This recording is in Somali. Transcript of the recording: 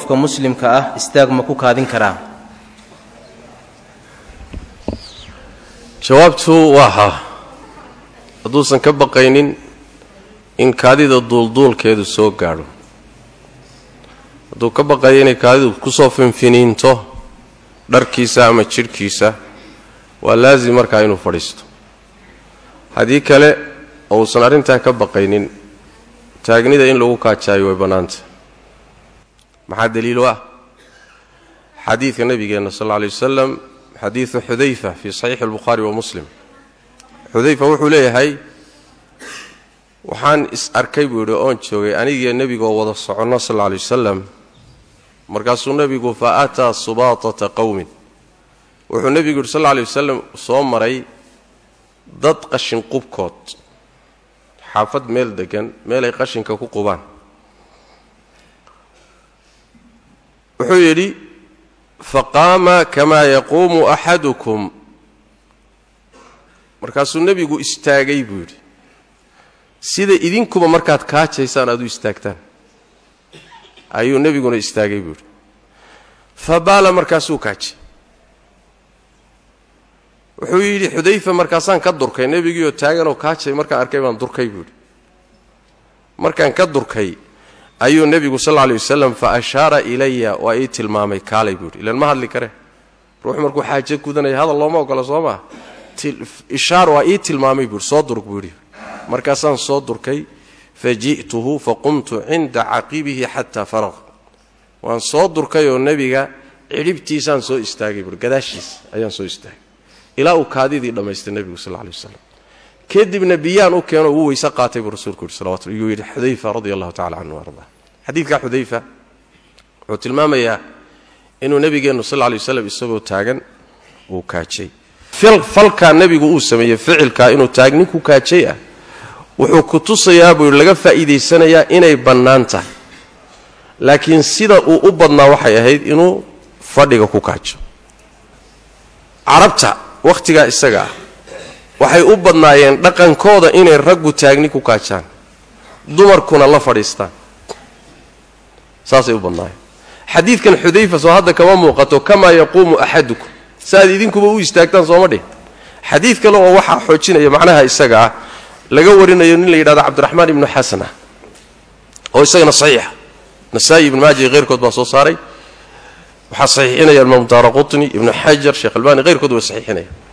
qofka muslimka ah istaag ma ku kaadin karaa jawaabtu waa haa hadduusan ka baqaynin in kaadida duulduulkeedu soo gaadho hadduu ka baqayo inay kaadidu kusoo finfiniinto dharkiisa ama jidhkiisa waa laasim markaa inuu fadhiisto haddii kale oo uusan arrintaa ka baqaynin taagnida in lagu kaajaayo way bannaanta maxaa daliilu ah xadiidka nabigeenna sal alla lay wasalam xadiidu xudayfa fii saxiixi albukhaari wa muslim xudayfa wuxuu leeyahay waxaan is arkay buu yidhi oon joogay anigiyo nebigoo wada soconno sal alla lay wasalam markaasuu nebigu fa aataa subaatata qowmin wuxuu nebigu yidhi sal alla lay wasalam soo maray dad qashin qubkood xaafad meel degan meelay qashinka ku qubaan wuxuu yidhi faqaama kamaa yaquumu axadukum markaasuu nebigu istaagay buu yidhi sida idinkuba markaad kaajaysaan aad u istaagtaan ayuu nebiguna istaagay buu yidhi fa baala markaasuu kaajay wuxuu yidhi xudayfa markaasaan ka durkay nebigiioo taaganoo kaajay markaan arkay baan durkay buu yidhi markaan ka durkay ayuu nebigu sal alay wasalam fa ashaara ilaya waa ii tilmaamay kaalay buu yidhi ilan ma hadli kare ruux markuu xaajo gudanaya hadal looma ogola soo maa ishaar waa ii tilmaamay buuhi soo durk buu yidhi markaasaan soo durkay fa ji'tuhu fa qumtu cinda caqibihi xataa faraq waan soo durkay oo nebiga cidhibtiisaan soo istaagay buui gadaashiis ayaan soo istaagay ilaa uu kaadidii dhammaystay nebigu sal lay wasalam kadibna biyaan u keeno uu weyse qaatay buu rasuulku yidhi salawatu yuu yidhi xudayfa radia allahu tacala canhu arda xadiidka xudayfa wuxuu tilmaamayaa inuu nebigeennu sal lay waslam isagoo taagan uu kaajay falkaa nebigu uu sameeyey ficilkaa inuu taagnin ku kaajay ah wuxuu ku tusayaa buu yidhi laga faa'iidaysanayaa inay bannaan tahay laakiin sida uu u badnaa waxay ahayd inuu fadhiga ku kaajo carabta wakhtigaa isaga ah waxay u badnaayeen dhaqankooda inay raggu taagni ku kaajaan dumarkuna la fadhiistaan saasay u badnaayeen xadiidkan xudayfa soo hadda kama muuqato kamaa yaquumu axadukum saaad idinkuba u istaagtaan sooma dhih xadiid kale oo waxaa xoojinaya macnaha isaga ah laga warinayo nin la yidhahdo cabdiraxmaan ibnu xasana oo isagana saxiixa nasaa-i ibnu maaja iyo keyrkood baa soo saaray waxaa saxiixinaya imaam daara qutni ibnu xajar sheekh albani keyrkood way saxiixinaya